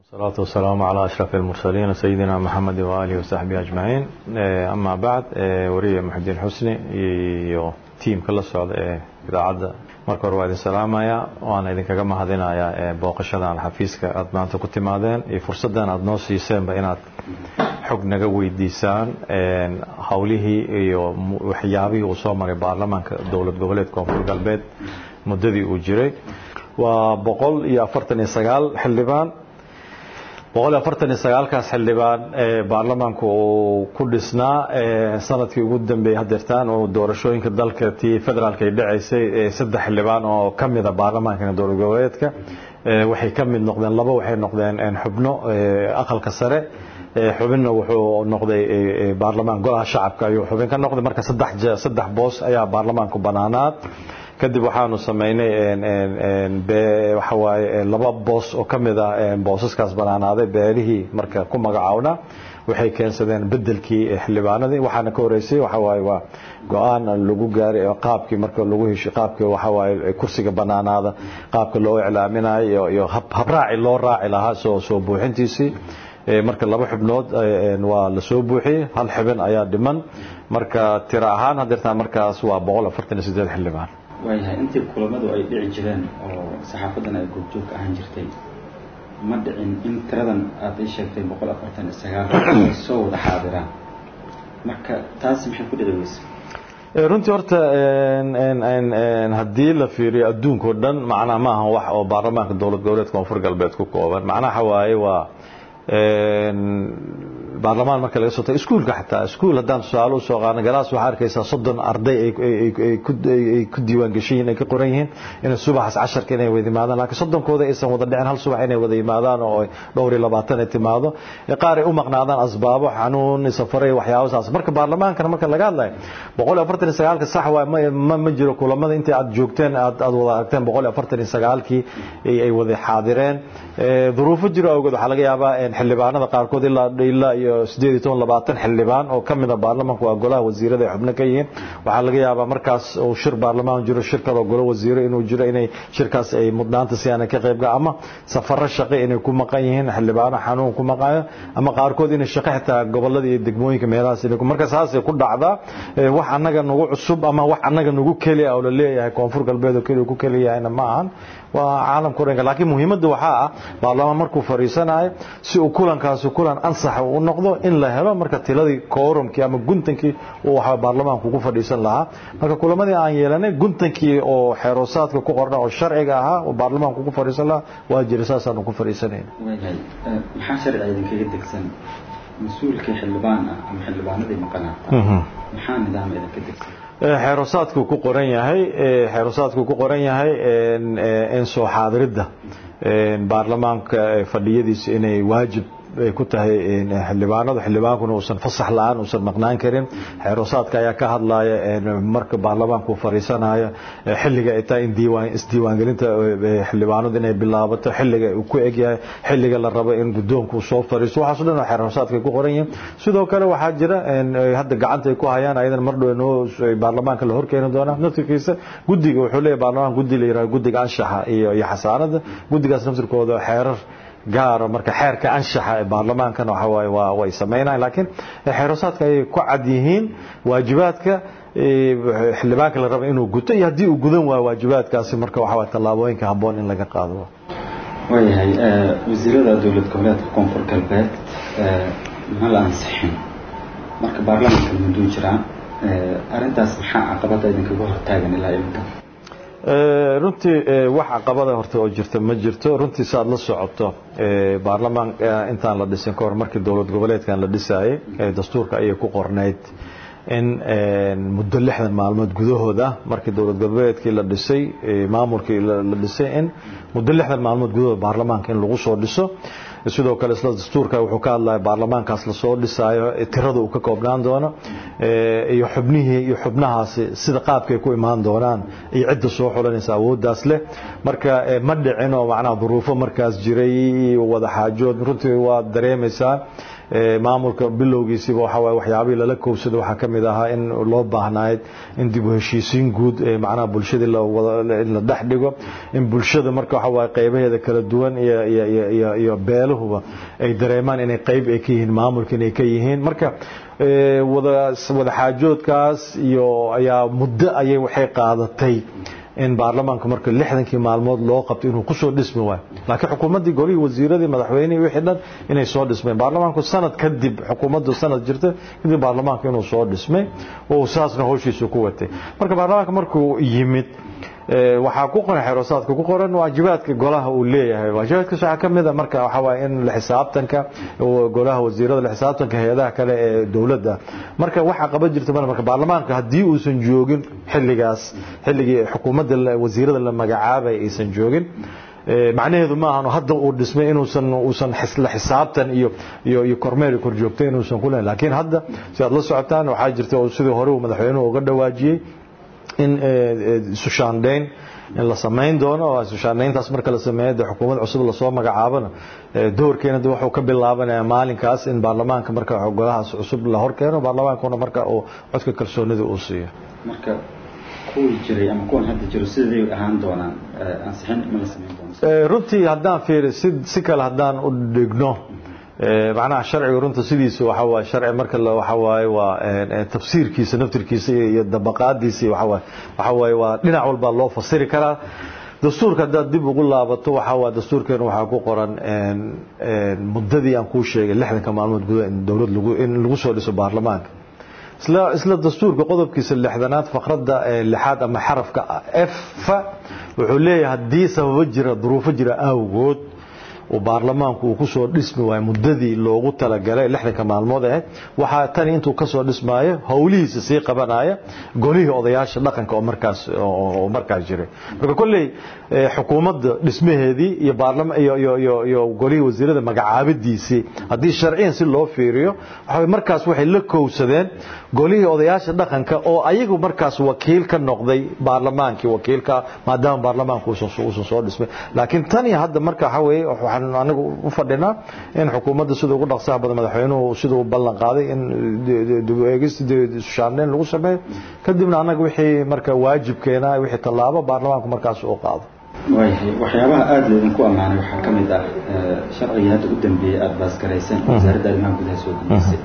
الصلاة والسلام على أشرف المرسلين سيدنا محمد وآله وصحبه أجمعين أما بعد ورية محدين حسني iyo tiimka la socda ee idaacadda marka hore waa idin salaamaya waana idinkaga mahadinayaa booqashadan xafiiska aad maanta ku timaadeen iyo fursaddan aad noo siiseenba inaad xog naga weydiisaan howlihii iyo waxyaabihii uu soo maray baarlamaanka dowlad goboleed koonfur galbeed muddadii uu jiray waa boqol iyo afartan iyo sagaal xildhibaan boqol iyo afartan iyo sagaalkaas xildhibaan baarlamaanku uu ku dhisnaa sanadkii ugu dambeeyey hadeertaan oo doorashooyinka dalka tii federaalka ay dhacaysay saddex xildhibaan oo ka mida baarlamaanka dowlad goboleedka waxay ka mid noqdeen laba waxay noqdeen xubno aqalka sare xubinna wuxuu noqday baarlamaan golaha shacabka ayuu xubin ka noqday marka saddex saddex boos ayaa baarlamaanku banaanaad kadib waxaanu samaynay waxa waaye laba boos oo ka mid ah boosaskaas banaanaaday beelihii marka ku magacaawna waxay keensadeen bedelkii xildhibaanadii waxaana ka horeysay waxa waaye waa go-aan lagu gaaray qaabkii marka lagu heshay qaabkii waxa waaye kursiga banaanaada qaabka loo iclaaminayo iyo habraaci loo raaci lahaa soo soo buuxintiisii marka laba xubnood waa la soo buuxiyey hal xubin ayaa dhiman marka tiro ahaan hadeertaan markaas waa boqol afartan iyo sideed xildhibaan waayahay intii kulamadu ay dhici jireen oo saxaafadan ay goobjoog ahaan jirtay ma dhicin in tiradan aad ii sheegtay boqol afartan iyo sagaal ay soo wada xaadiraan marka taasi maxay ku dhici weysa runtii horta haddii la fiiriyo adduunkao dhan macnaha ma ahan wax oo baarlamaanka dowlad goboleed koonfur galbeed ku kooban macnaha waaye waa baarlamaan marka laga soo tago iskuulka xataa iskuul haddaan tusaale usoo qaadno galaas waxaa arkaysaa soddon arday ay ku diiwaan geshiyiin ay ka qoran yihiin inay subaxaas casharka inay wada yimaadaan laakiin soddonkooda aysan wada dhicin hal subax inay wada yimaadaan oo dhowr iyo labaatan ay timaado qaar ay u maqnaadaan asbaabo xanuun safaray waxyaabo saas marka baarlamaankana marka laga hadlayo boqol iyo afartan iyo sagaalka sax waay ma ma jiro kulamada intii aad joogteen aad aad wada aragteen boqol iyo afartan iyo sagaalkii ay wada xaadireen duruufo jiro awgeed waxaa laga yaabaa xildhibaanada qaarkood ilaa ilaa iyo sideed iyo toban labaatan xildhibaan oo ka mida baarlamaanka waa golaha wasiirada ay xubno ka yihiin waxaa laga yaabaa markaas uu shir baarlamaan jiro shir kaloo golo wasiiro inuu jiro inay shirkaas ay mudnaanta si aanay ka qayb ama safaro shaqo inay ku maqan yihiin xildhibaano xanuun ku maqayo ama qaarkood inay shaqo xitaa gobolada iyo degmooyinka meelahaas inay marka saasay ku dhacdaa wax annaga nagu cusub ama wax annaga nagu keliya oo la leeyahay koonfur galbeed oo keliya ku keliyahayna ma ahan waa caalamka oranka laakiin muhiimadda waxaa ah baarlamaan markuu fadhiisanayo si uu kulankaasi kulan ansaxa u noqdo in la helo marka tiladii koorumkii ama guntankii uu waxa baarlamaanku ku fadhiisan lahaa marka kulamadii aan yeelanay guntankii oo xeeroosaadka ku qorna oo sharciga ahaa oo baarlamaanku ku fadhiisan lahaa waa jira saasaanu ku fadhiisanayna waayahay maxaa sharciga idinkaga degsan mas-uulkii xildhibaan ah ama xildhibaanadii maqanaata maxaa nidaam idinka degsan xeerosaadku ku qoran yahay xeerosaadku ku qoran yahay in soo xaadiridda baarlamaanka fadhiyadiisa inay waajib ay ku tahay xildhibaanadu xildhibaankuna uusan fasax la-aan uusan maqnaan karin xeerosaadka ayaa ka hadlaya marka baarlamaanku fadhiisanayo xilliga ay tahay in diiwaan isdiiwaangelinta xildhibaanadu inay bilaabato xilliga uu ku egyahay xilliga la rabo in guddoonku soo fadhiisto waxaaso dhan xeerosaadka ku qoran yihiin sidoo kale waxaa jira hadda gacanta ay ku hayaan ayadan mar dhow noo baarlamaanka la horkeeni doonaa naftirkiisa guddiga wuxuu leeyahay baarlamaan guddi la yiraahdo guddiga anshaxa iyo iyo xasaanada guddigaas naftirkooda xeerar gaaro marka xeerka anshaxa ee baarlamaankana waxa waaye waa way sameynayaan laakiin xeerosaadka ayay ku cad yihiin waajibaadka xildhibaanka la raba inuu guto iyo haddii uu gudan waayo waajibaadkaasi marka waxa waaye tallaabooyinka habboon in laga qaado waayahay wasiirada dowlad goboleedka koonfur galbeed ma la ansixin marka baarlamaanka muduu jiraa arrintaas maxaa caqabada idinkaga hortaagan ilaa iminka runtii wax caqabada horta oo jirta ma jirto runtii si aad la socoto baarlamaan intaan la dhisin ka hor markii dowlad goboleedkan la dhisaayey dastuurka ayay ku qornayd in muddo lixdan maalmood gudahooda markii dowlad goboleedkii la dhisay maamulkii la dhisay in muddo lixdan maalmood gudahooda baarlamaanka in lagu soo dhiso sidoo kale isla dastuurka wuxuu ka hadlaya baarlamaankaas lasoo dhisaayo tirada uu ka koobnaan doono iyo xubnihii iyo xubnahaasi sida qaabkay ku imaan doonaan iyo cidda soo xulanaysa awooddaas leh marka ma dhicin oo macnaha duruufo markaas jiray wada xaajood runtii waa dareemaysaa maamulka bilowgiisiiba waxa waaye waxyaabihii lala koobsado waxaa ka mid ahaa in loo baahnayd in dib u heshiisiin guud macnaha bulshadii in la dhex dhigo in bulshada marka waxa waaye qaybaheeda kala duwan iyo iyo iyo iyo beelo beeluhuba ay dareemaan inay qayb ay ka yihiin maamulka inay ka yihiin marka wada wada xaajoodkaas iyo ayaa muddo ayay waxay qaadatay in baarlamaanka marka lixdankii maalmood loo qabto inuu kusoo dhismi waayo laakiin xukuumaddii golihii wasiiradii madaxweynihii wixii dhan inay soo dhismeen baarlamaanku sanad kadib xukuumaddu sanad jirta kadib baarlamaanka inuu soo dhismay oo saasna howshiisu ku watay marka baarlamaanka markuu yimid waxaa ku qoran xerosaadka ku qoran waajibaadka golaha uu leeyahay waajibaadkaas waxaa ka mid a marka waxaa waaye in la xisaabtanka golaha wasiirada la xisaabtanka hay-adaha kale ee dowladda marka waxaa qaban jirta mar marka baarlamaanka haddii uusan joogin xilligaas xilligii xukuumadda wasiirada la magacaabay aysan joogin macnaheedu ma ahano hadda uu dhismay inuusan uusan la xisaabtan iyo iyo iyo kormeer kor joogtay inuusan ku leeyahay laakiin hadda si aad la socotaan waxaa jirta oo sidii hore uu madaxweynuhu uga dhawaajiyey in isushaandhayn in la samayn doono oo isushaandhayntaas marka la sameeyo dee xukuumad cusub lasoo magacaabana doorkeena de wuxuu ka bilaabanaya maalinkaas in baarlamaanka marka golahaas cusub la hor keeno baarlamaankuna marka uu codka kalsoonida uu siiyo marka kuwii jiray ama kuwan hadda jiro siday ahaan doonaan ansixin ma la samayn doono runtii haddaan fiiri si si kale haddaan u dhigno macnaha sharciga runta sidiisa waxa waaye sharci marka waxa waaye waa tafsiirkiisa naftirkiisa iyo dabaqaadiisa waxa waaye waxa waaye waa dhinac walba loo fasiri karaa dastuurka haddaad dib ugu laabato waxa waa dastuurkeena waxaa ku qoran muddadii aan kuu sheegay lixdanka maalmood gudaha in dowlad lagu in lagu soo dhiso baarlamaanka isla isla dastuurka qodobkiisa lixdanaad faqradda lixaad ama xarafka f wuxuu leeyahay haddii sababo jira duruufo jira awgood uu baarlamaanku uu kusoo dhismi waayo muddadii loogu talagalay lixdanka maalmood ahayd waxaa tani intuu kasoo dhismaayo howlihiisa sii qabanaya golihii odayaasha dhaqanka oo markaas oo markaas jiray marka kolley xukuumadda dhismaheedii iyo baarlama iyo iyo iyo iyo golihii wasiirada magacaabadiisii haddii sharciyan si loo fiiriyo waxa markaas waxay la kowsadeen golihii odayaasha dhaqanka oo ayagu markaas wakiil ka noqday baarlamaankii wakiilka maadaama baarlamaanku uusan soo dhismay laakiin tani hadda marka waxa weeye waxaan anagu u fadhinaa in xukuumadda sida ugu dhaqsaha badan madaxweynuhu siduu ballan qaaday in dib eegis shaandhayn lagu sameeyo kadibna annaga wixii marka waajibkeena wixii tallaabo baarlamaanku markaas uu qaado waayahay waxyaabaha aada laydinku ammaanay waxaa ka mid ah sharcigii hadda u dambeeyey aada baasgarayseen wasaaradda arrimaha gudaha soo dambeysay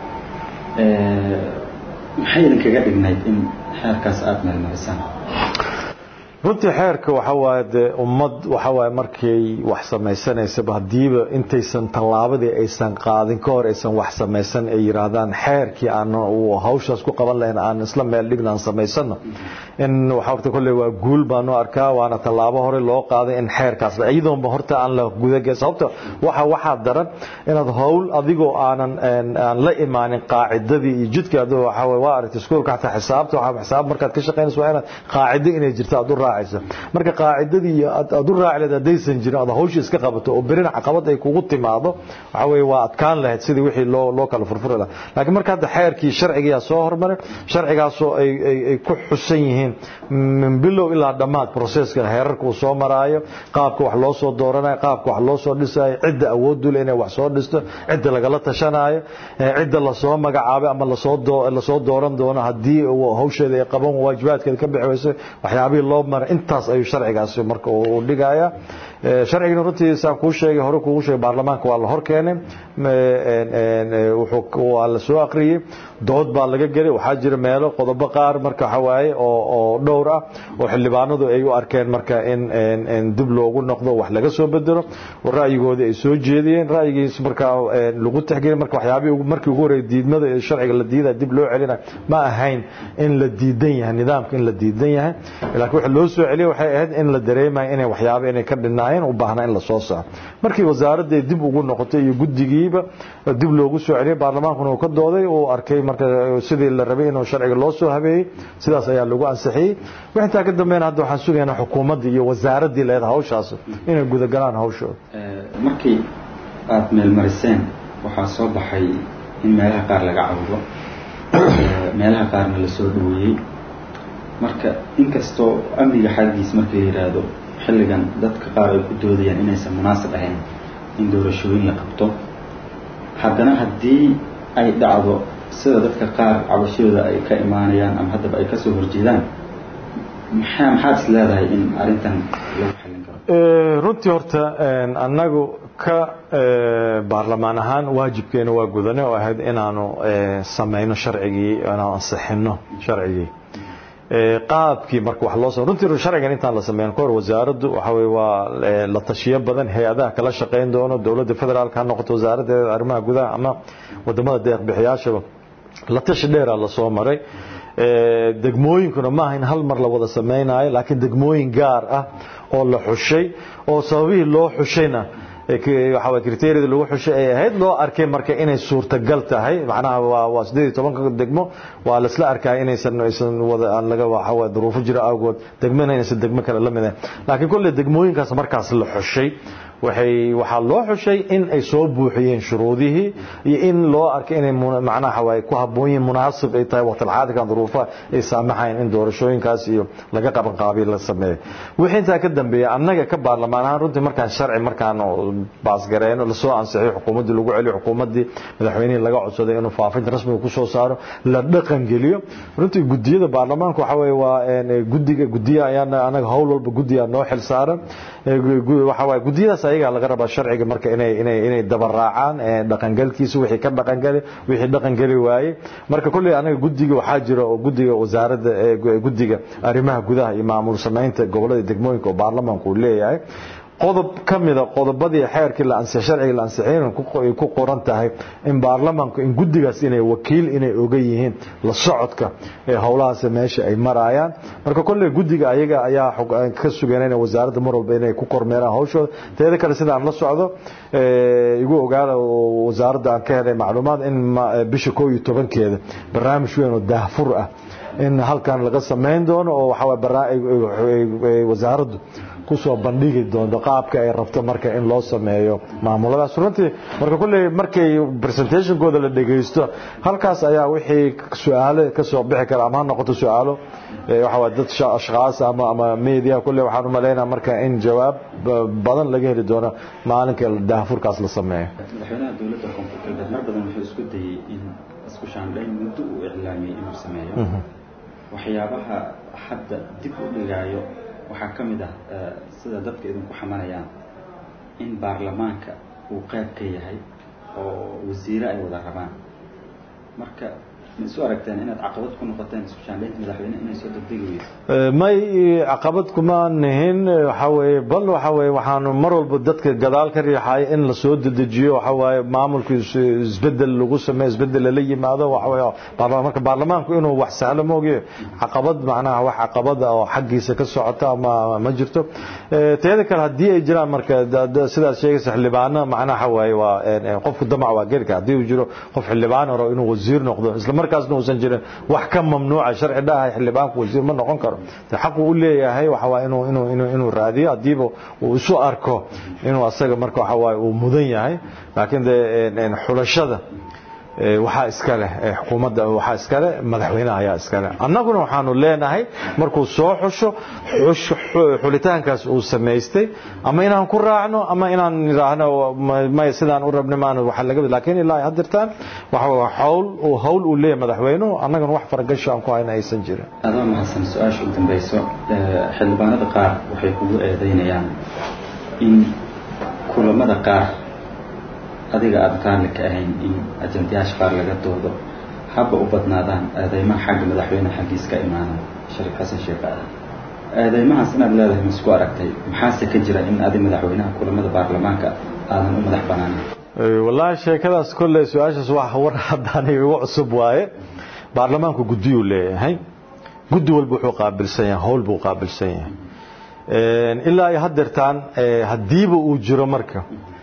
maxay idinkaga dhignayd in xeerkaas aada meelmarisaan runtii xeerka waxa waaye dee ummad waxa waaye markay wax samaysanaysaba haddiiba intaysan tallaabadii aysan qaadin ka hor aysan wax samaysan ay yidhaahdaan xeerkii aan hawshaas ku qaban lahayn aan isla meel dhigna aan samaysano in waxa horta kolley waa guul baanu arkaa waana tallaabo hore loo qaaday in xeerkaas iyadoonba horta aan la gudagay sababta waxa waxaa daran inaad howl adigoo aanan aan la imaanin qaacidadii iyo jidka adoo waxa waaye waa aragtay iskuulka xataa xisaabta waxa xisaab markaad ka shaqaynayso waa inaad qaacido inay jirto aad u raacayso marka qaacidadii iyo aad u raaci lahayd haddaysan jirin aad hawsha iska qabato oo berina caqabad ay kugu timaado waxa weeye waa adkaan lahayd sidii wixii loo loo kala furfuri lahaa laakiin marka hadda xeerkii sharcigiyaa soo hormaray sharcigaasoo ay ay ay ku xusan yihiin min bilow ilaa dhammaad processka heerarka uu soo maraayo qaabka wax loo soo dooranayo qaabka wax loo soo dhisayo cidda awood u leh inay wax soo dhisto cidda lagala tashanaayo cidda lasoo magacaabay ama lasoo lasoo dooran doono haddii hawsheeda ay qaban waajibaadkeeda ka bixi wayso waxyaabihii loo maray intaas ayuu sharcigaasi marka uu dhigaya sharcigina runtii saan kuu sheegay hore kuugu sheegay baarlamaanka waa la hor keenay waa la soo aqriyey dood baa laga gelay waxaa jira meelo qodobo qaar marka waxa waaye oo oo dhowr ah oo xildhibaanadu ay u arkeen marka in dib loogu noqdo wax laga soo bedelo oo ra'yigoodii ay soo jeediyeen ra'yigiis marka lagu tixgelin marka waxyaabihii markii ugu horreeyay diidmada ee sharciga la diidaya dib loo celina ma ahayn in la diidan yahay nidaamka in la diidan yahay laakiin waxa loo soo celiyay waxay ahayd in la dareemayo inay waxyaabo inay ka dhinaayeen u baahnaa in la soo saaro markii wasaaradday dib ugu noqotay iyo guddigiiba dib loogu soo celiyay baarlamaankuna uu ka dooday uu arkay marka sidii la rabay inuu sharciga loo soo habeeyey sidaas ayaa lagu ansixiyey wixintaa ka dambeyn hadda waxaan sugaynaa xukuumaddii iyo wasaaraddii leeda hawshaas inay gudagalaan hawshooda markii aada meelmariseen waxaa soo baxay in meelaha qaar laga cawdo meelaha qaarna la soo dhaweeyey marka inkastoo amniga xaggiis markii la yidhaahdo xilligan dadka qaar ay ku doodayaan inaysan munaasib ahayn in doorashooyin la qabto haddana haddii ay dhacdo sida dadka qaar cabashadooda ay ka imaanayaan ama haddaba ay kasoo horjeedaan maxaa maxaad is leedahay in arrintan lagu xallin karo runtii horta annagu ka baarlamaan ahaan waajibkeena waa gudane oo ahayd inaanu samayno sharcigii inaanu ansixino sharcigii qaabkii marka wax loo runtii sharcigan intaan la sameyn kahor wasaaraddu waxa weye waa la tashiyo badan hay-adaha kala shaqayn doono dowladda federaalka ha noqoto wasaaraddeeda arrimaha gudaha ama wadamada deeqbixiyaashaba la tashi dheeraa lasoo maray degmooyinkuna maaha in hal mar la wada samaynayo laakiin degmooyin gaar ah oo la xushay oo sababihii loo xushayna waxaa criteeriyada lagu xushay ay ahayd loo arkay marka inay suurtagal tahay macnaha waa waa sideed iyo tobanka degmo waa laisla arkaya inaysan aysan wada aan laga waxa duruufo jira awgood degmana inaysan degmo kale la mid ahayn laakiin kolley degmooyinkaas markaas la xushay waxay waxaa loo xushay in ay soo buuxiyeen shuruudihii iyo in loo arkay inay macnaha waay ku habboon yihiin munaasib ay tahay waqtilxaadirkan duruufaha ay saamaxayn in doorashooyinkaas iyo laga qaban qaabiy la sameeyo wixii intaa ka dambeeya annaga ka baarlamaan ahaan runtii markaan sharci markaan baasgareeno lasoo ansixiyo xukuumaddii lagu celiyo xukuumaddii madaxweynihii laga codsaday inuu faafinta rasmiga kusoo saaro la dhaqan geliyo runtii gudiyada baarlamaanka waxa weeye waa guddiga gudiya ayaan anaga howl walba guddiyaa noo xil saaran waxa waye gudiyadaas ayagaa laga rabaa sharciga marka inay inay inay dabaraacaan dhaqangalkiisa wixii ka dhaqangeli wixii dhaqangeli waaye marka kolley anaga guddiga waxaa jira oo guddiga wasaaradda guddiga arrimaha gudaha iyo maamul samaynta gobollada degmooyinka oo baarlamaanku uu leeyahay qodob ka mida qodobadii xeerkii la ansix sharciga la ansixin ay ku qoran tahay in baarlamaanku in guddigaas inay wakiil inay oga yihiin la socodka ee howlahaas meesha ay marayaan marka kolley guddiga ayaga ayaa ka suganayna wasaaradda mar walba inay ku kormeeraan hawshooda teeda kale sidaan la socdo igu ogaada wasaaradda aan ka helay macluumaad in bisha koo iyo tobankeeda barnaamij weyn oo daahfur ah in halkan laga samayn doono oo waxaa wasaaraddu kusoo bandhigi doonto qaabka ay rabto marka in loo sameeyo maamuladaas runtii marka kolley markay presentationkooda la dhegaysto halkaas ayaa wixii su-aalo ka soo bixi kara ama ha noqoto su-aalo waxaa dad ashkhaas ama ama media kolley waxaan u malaynaa marka in jawaab badan laga heli doono maalinka daahfurkaas la sameeyo madaxweynaha dowladda koonfur galbeed mar badan wuxuu isku dayey in isku shaandhayn muddo uu iclaamiyey inuu sameeyo waxyaabaha hadda dib u dhigaayo waxaa ka mid ah sida dadka idinku xamanayaan in baarlamaanka uu qayb ka yahay oo wasiire ay wada rabaan marka ma isu aragteen inaad caqabad ku noqoteen isku shaandhaynta madaxweyne inay soo degdegi weyso may caqabad kuma nihin waxa weeye bal waxa weeye waxaanu mar walba dadka gadaal ka riixaya in la soo dedejiyo waxa waaye maamulka isbedel lagu sameeyo isbedel lala yimaado waxa weeye baarlamaan marka baarlamaanku inuu wax sahlo moogiyo caqabad macnaha wax caqabada oo xaggiisa ka socota ma ma jirto teeda kale haddii ay jiraan marka sidaad sheegaysa xildhibaano macnaha waxa waaye waa qofku damac waa geli kara haddii uu jiro qof xildhibaan hore inuu wasiir noqdo isla markaasna uusan jirin wax ka mamnuuca sharci dhahay xildhibaanku wasiir ma noqon karo xaqu u leeyahay waxa waa inuu inuu inuu inuu raadiyo hadiiba uu isu arko inuu asaga marka waxa waaye uu mudan yahay laakiin de xulashada waxaa iska leh xukuumadda waxaa iska leh madaxweynaha ayaa iska leh annaguna waxaanu leenahay markuu soo xusho xulitaankaas uu samaystay ama inaan ku raacno ama inaan nidhaahno may sidaan u rabna maan waxa laga laakiin ilaa haddirtaan waxa waa hawl uu hawl uu leeyahay madaxweynuhu annagana wax faragasho aan ku hayna aysan jirin adoo mahadsan su-aasha u dambayso xildhibaanada qaar waxay kugu eedaynayaan in kulamada qaar adiga aada raalli ka ahayn in ajandayaasha qaar laga doodo haba u badnaadaan eedeymaha xagga madaxweyne xaggiis ka imaana shariif xasan sheekh aadan eedeymahaas inaad leedahay ma isku aragtay maxaase ka jira in adi madaxweynaha kulamada baarlamaanka aadan u madax banaanin wallaahi sheekadaas kolley su-aashaas wax war haddaan igu cusub waaye baarlamaanku guddiyuu leeyahay guddi walba wuxuu qaabilsan yahay howl buu qaabilsan yahay ilaa ay haddeertaan haddiiba uu jiro marka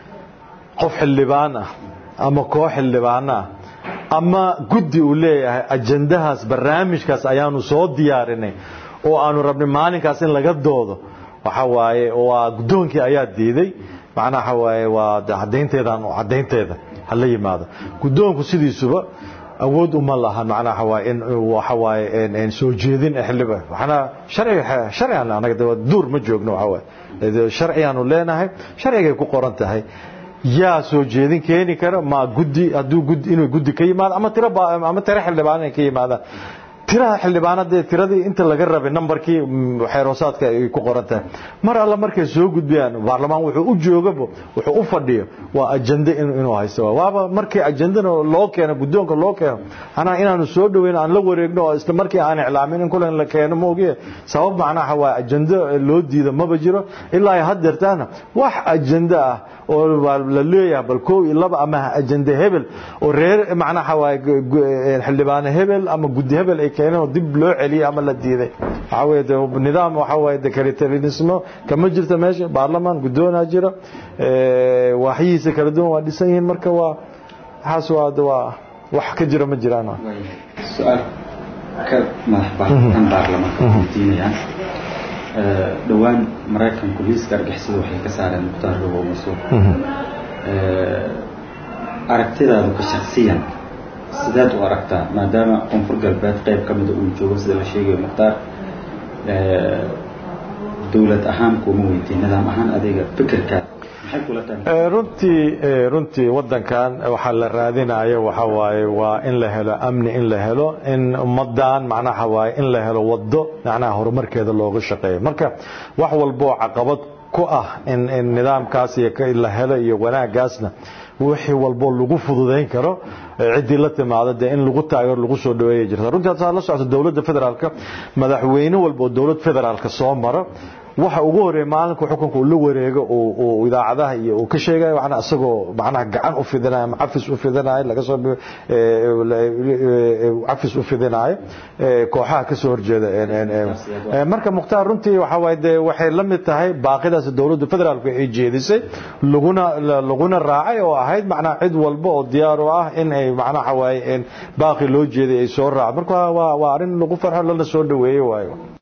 qof xildhibaan ah ama koox xildhibaan ah ama guddi uu leeyahay ajandahaas barnaamijkaas ayaanu soo diyaarinay oo aanu rabnay maalinkaas in laga doodo waxa waaye waa guddoonkii ayaa diiday macnaha waxa waaye waa caddaynteedaan caddaynteeda hala yimaado guddoonku sidiisuba awood uma laha macnaha waa in waxa waaye soo jeedin xildhibaan waxna sharci sharcigan anaga duur ma joogno waxa waaye sharcigaanu leenahay sharcigay ku qoran tahay yaa soo jeedin keeni kara ma guddi hadduu guddi inuu guddi ka yimaado ama tiro ama tiro xildhibaan inay ka yimaadaan tiraha xildhibaanada tiradii inta laga rabay nambarkii xeeroosaadka ay ku qoran tahay mar alla markay soo gudbiyaan baarlamaan wuxuu u joogaba wuxuu u fadhiyo waa ajende inuu haysto waaba markii ajendana loo keeno guddoonka loo keeno anaa inaanu soo dhaweyn aan la wareegno oo isla markii aan iclaamin in kulan la keeno ma ogiye sabab macnaha waa ajende loo diida maba jiro ilaa ay haddeertaana wax ajende ah oo la leeyahay bal koow iyo laba ama ajende hebel oo reer macnaha waa xildhibaane hebel ama guddi hebel ay keeneen oo dib loo celiyey ama la diiday waxaa weeye de nidaam waxaa waaye dekaritarismo kama jirto meesha baarlamaan guddoonaa jira waaxyihiisa kala duwan waa dhisan yihiin marka waa waxaas waa de waa wax ka jira ma jiraan su-aal ka madax baahan baarlamaanka weydiinayaan dhowaan maraykanku liiska argixisada waxay ka saareen mukhtaar robow masuuq aragtidaadu ka shaksiyan sideed u aragtaa maadaama koonfur galbeed qayb ka mida uu joogo sida la sheegayo mukhtaar dowlad ahaan kuma weydiin nidaam ahaan adiga fikirkaa maxay kula tahay runtii runtii wadankan waxaa la raadinayo waxa waaye waa in la helo amni in la helo in ummadan macnaha waaye in la helo wado macnaha horumarkeeda looga shaqeeyo marka wax walboo caqabad ku ah in in nidaamkaas iyo la helo iyo wanaagaasna wixii walbo lagu fududayn karo ciddii la timaado dee in lagu taageero lagu soo dhaweeya jirta runtii hadda la socota dowladda federaalka madaxweyne walba oo dowlad federaalka soo maro waxa ugu horeeya maalinka xukunka uu la wareego uu idaacadaha iyo uu ka sheegayo waxna isagoo macnaha gacan u fidinayo ama cafis u fidinayo laga soo cafis u fidinayo kooxaha ka soo horjeeda marka mukhtaar runtii waxa waaye dee waxay la mid tahay baaqidaas dowladda federaalku ay jeedisay laguna laguna raacay oo ahayd macnaha cid walba oo diyaar u ah in ay macnaha waaye baaqi loo jeeday ay soo raacdo marka waa waa arrin lagu farxo lana soo dhaweeyo waayo